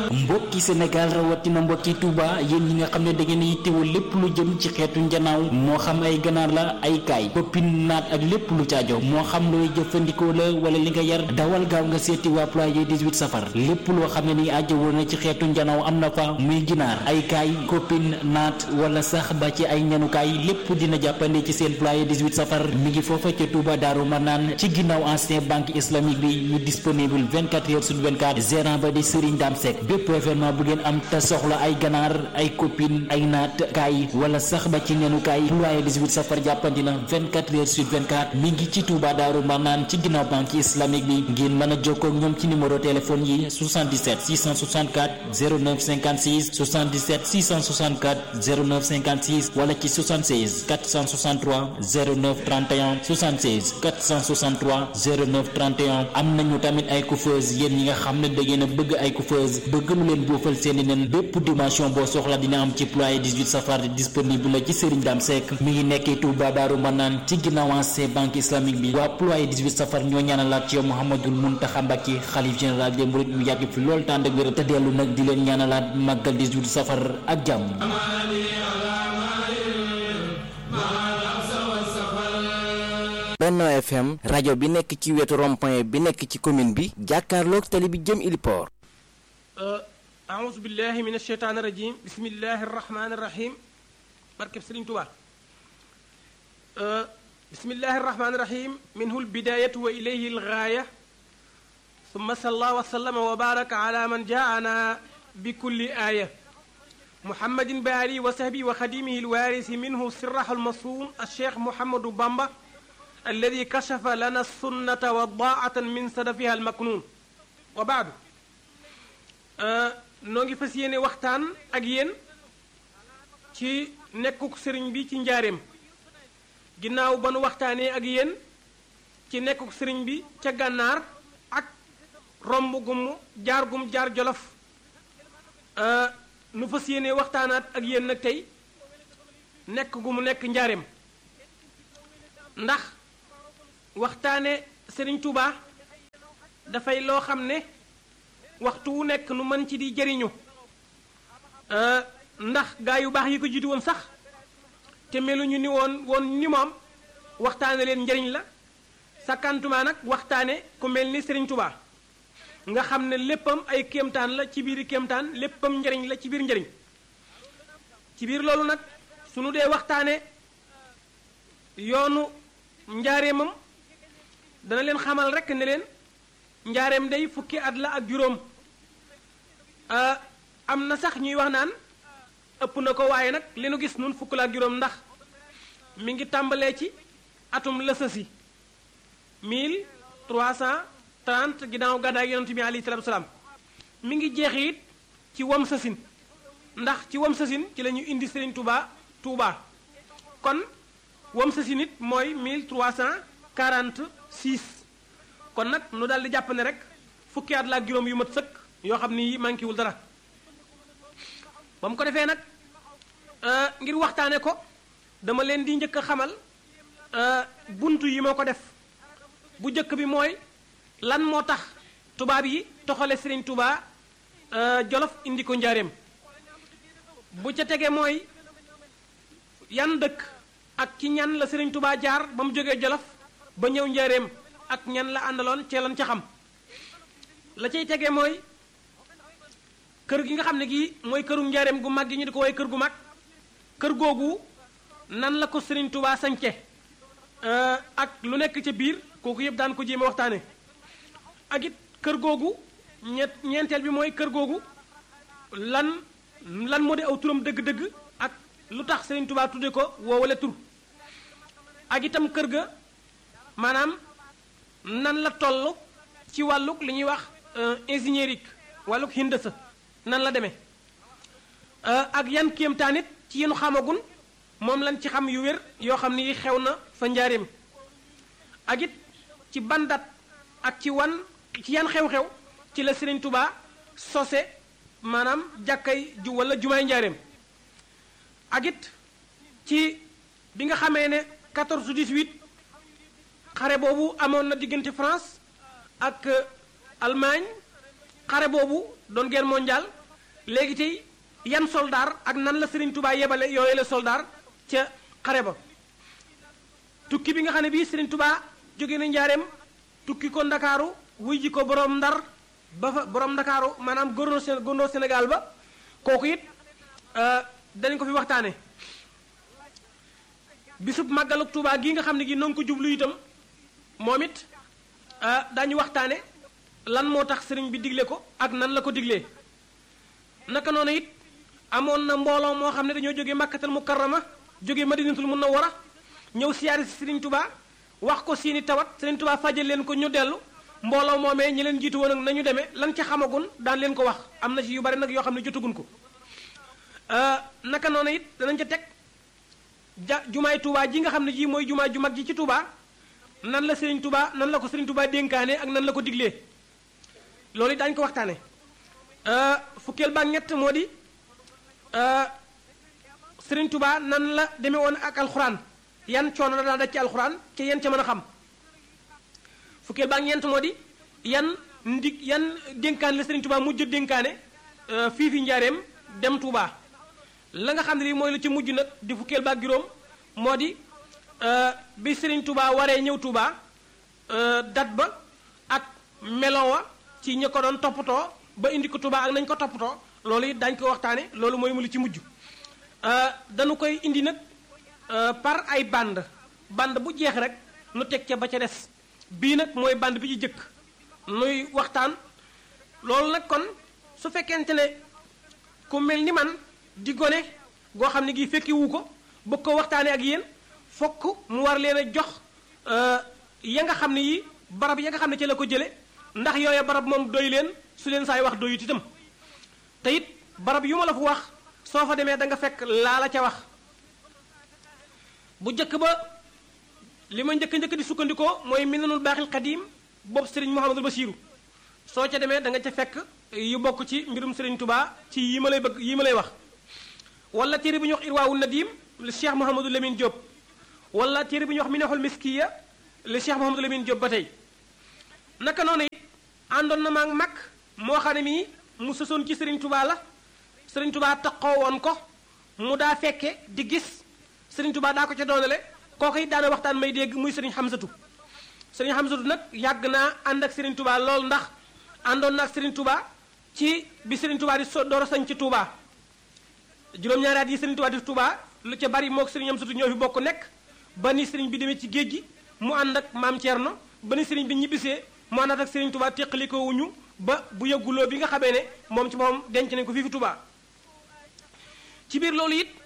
mbokki Sénégal rawatina mbokki Touba yéen ñi nga xam ne da ngeen yittewoo lépp lu jëm ci xeetu njanaaw moo xam ay ganaar la ay kaay koppin naat ak lépp lu caajo moo xam looy jëfandikoo la wala li nga yar dawal gaaw nga seeti waa ployé 18 safar lépp loo xam ne ni ajjawoo na ci xeetu njanaaw am na fa muy ginaar ay kaay koppin naat wala sax ba ci ay ñanukaay lépp dina jàppande ci seen ployé 18 safar mi ngi foofa ca Touba Daaru Manaan ci ginnaaw ancien banque islamique bi ñu disponible 24 heures sur 24 gérant ba di Serigne Dame Seck bépp événement bu ngeen am te soxla ay ganaar ay copine ay naat kaay wala sax ba ci nenukaay ployé 18 safar jàppandi na 24 heures sur 24 mi ngi ci Touba Daaru Manaan ci ginnaaw banque islamique bi ngeen mën a jokkoo ak ñoom ci numéro téléphone yi 77 664 09 56 77 664 09 56 wala ci 76 463 09 31 76 463 09 31 am nañu tamit ay coiffeuse yéen ñi nga xam ne da ngeen a bëgg ay coiffeuse bëgg lu leen boofal seeni nen bépp dimension boo soxla dina am ci ployé 18 safar disponible la ci Serigne Dame Seck mi ngi nekkee Touba Daaru Manaan ci ginnaaw ancien banque islamique bi waa ployé 18 safar ñoo ñaanalaat ci yow Mouhamadul Mountakha Mbacké xalif général des mourides mu yàgg fi lool tànd ak wér te dellu nag di leen ñaanalaat màggal 18 safar ak jàmm Benno FM rajo bi nekk ci wetu rond-point bi nekk ci commune bi jàkkaarloog tali bi jëm Iliport aouzu billahi min asheytaan irajim bismillahi arrahmani irrahim barkeb Sëriñ Tuubaa bismillahi arrahmani irrahim minhu lbidayatu wa ilayhi lgaaya summa salla wa sallama wa baraka ala man jaana bi kulli aaya muhammadin bi alihi wa sahbihi wa xadimihi lwaarisi minhu sirrahu almasuun alcheikh Mouhamadou Bamba alladi kashafa lana sunnata wa daatan min sadafiha almaknuun wa baadu noo ngi fas yéene waxtaan ak yéen ci nekkuk sëriñ bi ci njaareem ginnaaw ba nu waxtaanee ak yéen ci nekkuk sëriñ bi ca gànnaar ak romb gum jaar gum jaar jolof nu fas yéene waxtaanaat ak yéen nag tey nekk gu mu nekk njaareem ndax waxtaane sëriñ Touba dafay loo xam ne waxtu wu nekk nu mën ci di jëriñu ndax gaa yu baax yi ko jiitu woon sax te meluñu ni woon woon ni moom waxtaane leen njëriñ la sakkantuma nag waxtaane ku mel ni sëriñ Touba nga xam ne léppam ay kéemtaan la ci biir kéemtaan léppam njëriñ la ci biir njëriñ ci biir loolu nag sunu dee waxtaane yoonu njaareemam dana leen xamal rekk ne leen njaareem day fukki at la ak juróom am na sax ñuy wax naan ëpp na ko waaye nag li nu gis nun fukk la ak juróom ndax mi ngi tàmbalee ci atum lësësi 1330 ginnaaw gàddaay yonent bi alayhi salaatu salaam mi ngi jeex it ci wam sësin ndax ci wam sësin ci la ñu indi Serigne Touba Touba kon wam sësin it mooy 1346 kon nag nu daal di jàpp ne rek fukki at la ak juróom yu mat sëkk yoo xam ni manqué wul dara ba mu ko defee nag ngir waxtaane ko dama leen di njëkk a xamal buntu yi moo ko def bu njëkk bi mooy lan moo tax tubaab yi toxale Serigne Touba Jolof indi ko njaareem bu ca tege mooy yan dëkk ak ci ñan la Serigne Touba jaar ba mu jógee Jolof ba ñëw njaareem ak ñan la àndaloon ceeloon ca xam la cay tege mooy kër gi nga xam ne gii mooy këru njaareem gu mag gi ñu di ko woy kër gu mag kër googu nan la ko Serigne Touba sañce ak lu nekk ca biir kooku yëpp daan ko jéem a waxtaane ak it kër googu ñett ñeenteel bi mooy kër googu lan lan moo di aw turam dëgg-dëgg ak lu tax Serigne Touba tudde ko woowale tur ak itam kër ga maanaam nan la toll ci wàlluk li ñuy wax ingénierique wàlluk hindasa nan la demee ak yan kéemtaan it ci yenu xamagun moom lañ ci xam yu wér yoo xam ni xew na fa njaareem ak it ci bandat ak ci wan ci yan xew-xew ci la Serigne Touba sose maanaam jàkkay ju wala jumaay njaareem ak it ci bi nga xamee ne 14 18 xare boobu amoon na diggante France ak Allemagne xare boobu doon guerre mondiale léegi tey yan soldaar ak nan la Serigne Touba yebale yooyu la soldaar ca xare ba tukki bi nga xam ne bii Serigne Touba jóge na njaareem tukki ko ndakaaru wuy ji ko borom ndar ba fa borom ndakaaru maanaam gouverneur gouverneur Sénégal ba kooku it danañ ko fi waxtaane bisub màggaluk Touba gii nga xam ne gi noo ngi ko jublu itam moom it daañu waxtaane lan moo tax sëriñ bi digle ko ak nan la ko diglee naka noonu it amoon na mbooloo moo xam ne dañoo jóge màkkatal mukarrama jóge madinatul munawwara ñëw siyaare si sëriñ Touba wax ko seeni tawat sëriñ Touba fajal leen ko ñu dellu mbooloo moomee ñi leen jiitu woon ak nañu demee lan ca xamagun daan leen ko wax am na ci yu bari nag yoo xam ne jotagun ko naka noonu it danañ ca teg ja jumaay Touba ji nga xam ne ji mooy jumaa ju mag ji ci Touba nan la Serigne Touba nan la ko Serigne Touba dénkaane ak nan la ko diglee loolu it daañu ko waxtaane fukkeel ba ñett moo di Serigne Touba nan la demee woon ak alxuraan yan coono la daa daj ci alxuraan ca yan ca mën a xam fukkeel ba ñeent moo di yan ndig yan dénkaane la Serigne Touba mujj dénkaane fii fi njaareem dem Touba la nga xam ne lii mooy la ci mujj nag di fukkeel ba ak juróom moo di bi Serigne Touba waree ñëw Touba dat ba ak melowa ci ñi ko doon toppatoo ba indi ko Touba ak nañ ko toppatoo loolu it dañ ko waxtaane loolu mooy mu li ci mujj dañu koy indi nag par ay band band bu jeex rek nu teg ca ba ca des bii nag mooy band bi ci jëkk nuy waxtaan loolu nag kon su fekkente ne ku mel ni man di gone goo xam ne gi fekki wu ko bëgg ko waxtaane ak yéen fokk mu war leen a jox ya nga xam ne yi barab ya nga xam ne ci la ko jële ndax yooya barab moom doy leen su leen saay wax doyut itam te it barab yu ma la fa wax soo fa demee da nga fekk laa la ca wax bu njëkk ba li ma njëkk njëkk di sukkandikoo mooy minanul baaxil xadiim boobu sëriñ Mouhamadul Basiiru soo ca demee da nga ca fekk yu bokk ci mbirum sëriñ Touba ci yi ma lay bëgg yi ma lay wax wala téere bi ñu wax irwaawul nadim le cheikh Mouhamadou Lamine Diop wala téere bi ñu wax minahul miskiya le cheikh Mouhamadou Lamine Diop ba tey naka noonu it àndoon na maag mag moo xam ne mii mu sësoon ci sëriñ Touba la sëriñ Touba taxoo woon ko mu daa fekke di gis sëriñ Touba daa ko ca doonale kooku it daana waxtaan may dégg muy sëriñ Xamsatu sëriñ Xamsatu nag yàgg naa ànd ak sëriñ Touba lool ndax àndoon na ak sëriñ Touba ci bi sëriñ Touba di so door a sañ ci Touba juróom-ñaari at yi sëriñ Touba di Touba lu ca bari moog sëriñ Xamsatu ñoo fi bokk nekk ba ni sëriñ bi demee ci géej gi mu ànd ak maam Thierno ba ni sëriñ bi ñibbisee mu àndaat ak sëriñ Touba teqalikoo wuñu ba bu yëgguloo bi nga xamee ne moom ci moom denc nañ ko fii fi Touba ci biir loolu it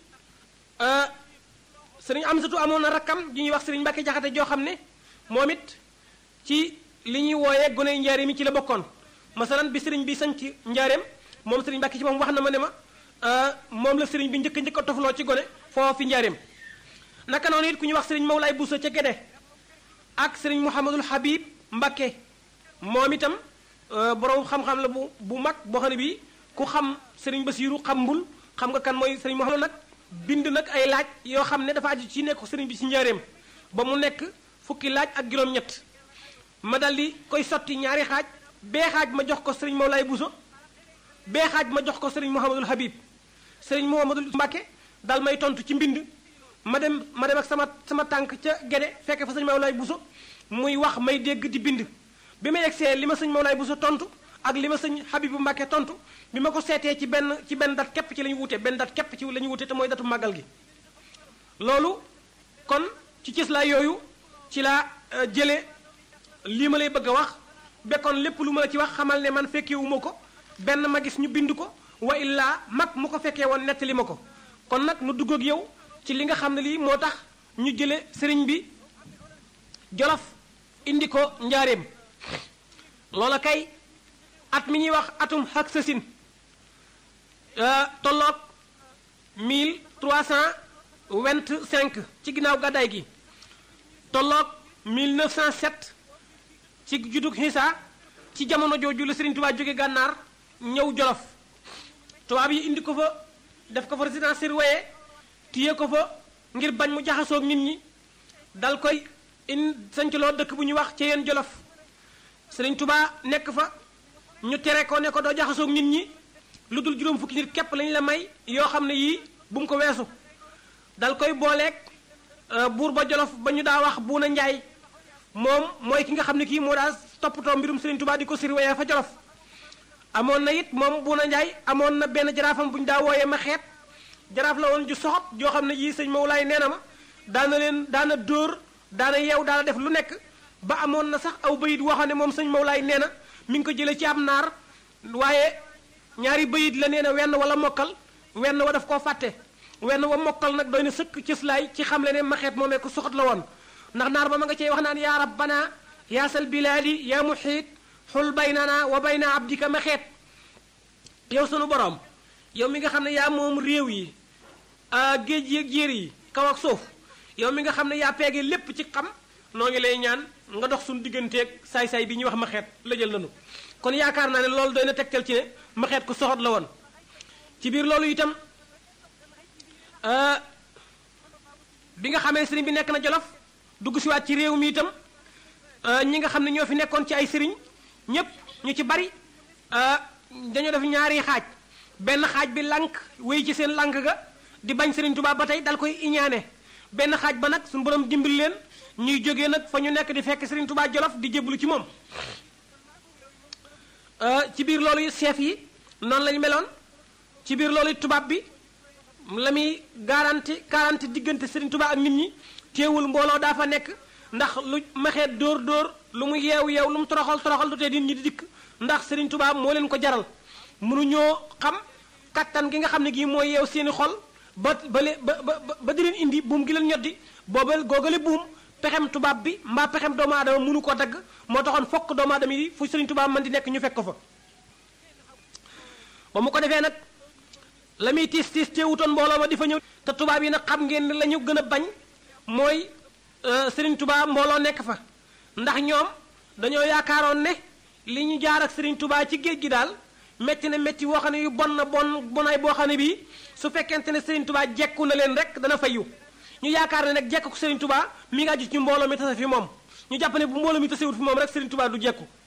sëriñ Amsatu amoon na rakkam ji ñuy wax sëriñ Mbàkke Jaxate joo xam ne moom it ci li ñuy wooyee gone njaareem yi ci la bokkoon masalan bi sëriñ bi sañ ci njaareem moom sëriñ Mbàkke ci moom wax na ma ne ma moom la sëriñ bi njëkk njëkk a tofloo ci gone foofu fi njaareem naka noonu it ku ñuy wax sëriñ Mawlaay Buso ca Gede ak sëriñ Mouhamadul Habib Mbàkke moom itam borom xam-xam la bu bu mag boo xam ne bii ku xam sëriñ Basiiru xam mbul xam nga kan mooy sëriñ Mouhamadou nag bind nag ay laaj yoo xam ne dafa aju ci nekk sëriñ bi ci njaareem ba mu nekk fukki laaj ak juróom-ñett ma dal di koy sotti ñaari xaaj bee xaaj ma jox ko sëriñ Mawlaay Buso bee xaaj ma jox ko sëriñ Mouhamadul Habib sëriñ Mouhamadul Mbàkke dal may tontu ci mbind ma dem ma dem ak sama sama tànk ca Gede fekk fa sëriñ Mawlaay Buso muy wax may dégg di bind bi ma yegsee li ma sëñ Mawlaay Buso tontu ak li ma sëñ Habibu Mbàkke tontu bi ma ko seetee ci benn ci benn dat képp ci la ñu wute benn dat képp ci la ñu wute te mooy datu màggal gi loolu kon ci cëslaay yooyu ci laa jële lii ma lay bëgg a wax bekkoon lépp lu ma la ci wax xamal ne man fekkewuma ko benn ma gis ñu bind ko wa illaa mag mu ko fekkee woon nettali ma ko kon nag nu dugg ak yow ci li nga xam ne lii moo tax ñu jële sëriñ bi jolof indi ko njaareem loola kay at mi ñuy wax atum xak sasin tolloog 1325 ci ginnaaw gàddaay gi tolloog 1907 ci juddug xiisa ci jamono jooju la Sëriñ Tuubaa jóge gànnaar ñëw jolof tubaab yi indi ko fa def ko fa résidence surveillée téye ko fa ngir bañ mu jaxasoog nit ñi dal koy in sancloo dëkk bu ñuy wax ci yeen jolof Sëriñ Tuubaa nekk fa ñu tere ko ne ko doo jaxasoog nit ñi lu dul juróom fukki nit képp lañ la may yoo xam ne yii bu mu ko weesu dal koy booleeg buur ba jolof ba ñu daa wax buuna njaay moom mooy ki nga xam ne kii moo daa toppatoo mbirum Serigne Touba di ko surveiller fa jolof amoon na it moom buuna njaay amoon na benn jaraafam bu ñu daa wooyee ma xeet jaraaf la woon ju soxot joo xam ne yii sëñ Mawlaay nee na ma daana leen daana dóor daana yeew daana def lu nekk ba amoon na sax aw bayit waxoon ne moom sëñ Mawlaay nee na mi ngi ko jëlee ci am naar waaye ñaari bayit la nee na wenn wala mokkal wenn wa daf koo fàtte wenn wa mokkal nag doy na sëkk cëslaay ci xam le ne maxeet moomee ko soxat la woon ndax naar ba ma nga cey wax naan yaa rabbana yaa sal bilaadi yaa muxiit xul baynana wa bayna abdika maxeet yow sunu borom yow mi nga xam ne yaa moom réew yi géej yi ak jéer yi kaw ak suuf yow mi nga xam ne yaa peege lépp ci xam noo ngi lay ñaan nga dox suñu digganteeg saay-saay bi ñuy wax maxeet la jël nanu kon yaakaar naa ne loolu doy na tegtal ci ne maxeet ku soxot la woon ci biir loolu itam bi nga xamee sëriñ bi nekk na jolof dugg siwaat ci réew mi itam ñi nga xam ne ñoo fi nekkoon ci ay sëriñ ñépp ñu ci bari dañoo def ñaari xaaj benn xaaj bi lànk wéy ci seen lànk ga di bañ sëriñ Tuubaa ba tey dal koy iñaane benn xaaj ba nag suñu borom dimbali leen ñuy jógee nag fa ñu nekk di fekk sëriñ Tuubaa jolof di jébbalu ci moom ci biir loolu chef yi noonu lañu meloon ci biir loolu tubaab bi la muy garanti garanti diggante Serigne Touba ak nit ñi teewul mbooloo daa fa nekk ndax lu maxeet dóor dóor lu mu yeew yeew lu mu toroxal toroxal du tee nit ñi di dikk ndax Serigne Touba moo leen ko jaral mënuñoo xam kattan gi nga xam ne gii mooy yeew seeni xol ba ba ba ba di leen indi buum gi leen ñoddi boobal googale buum pexem tubaab bi mbaa pexem doomu aadama mënu ko dagg moo taxoon fokk doomu aadama yi fu Serigne Touba mën di nekk ñu fekk ko fa ba mu ko defee nag la muy tiis tiis teewutoon mbooloo ma di fa ñëw te tubaab yi nag xam ngeen ni la ñu gën a bañ mooy Serigne Touba mbooloo nekk fa ndax ñoom dañoo yaakaaroon ne li ñu jaar ak Serigne Touba ci géej gi daal métti na métti boo xam ne yu bon na bon bonaay boo xam ne bii su fekkente ne Serigne Touba jekku na leen rek dana fayu ñu yaakaar ne nag jekku Serigne Touba mi nga aju ci mbooloo mi tase fi moom ñu jàpp ne bu mbooloo mi tasewut fi moom rek Serigne Touba du jekku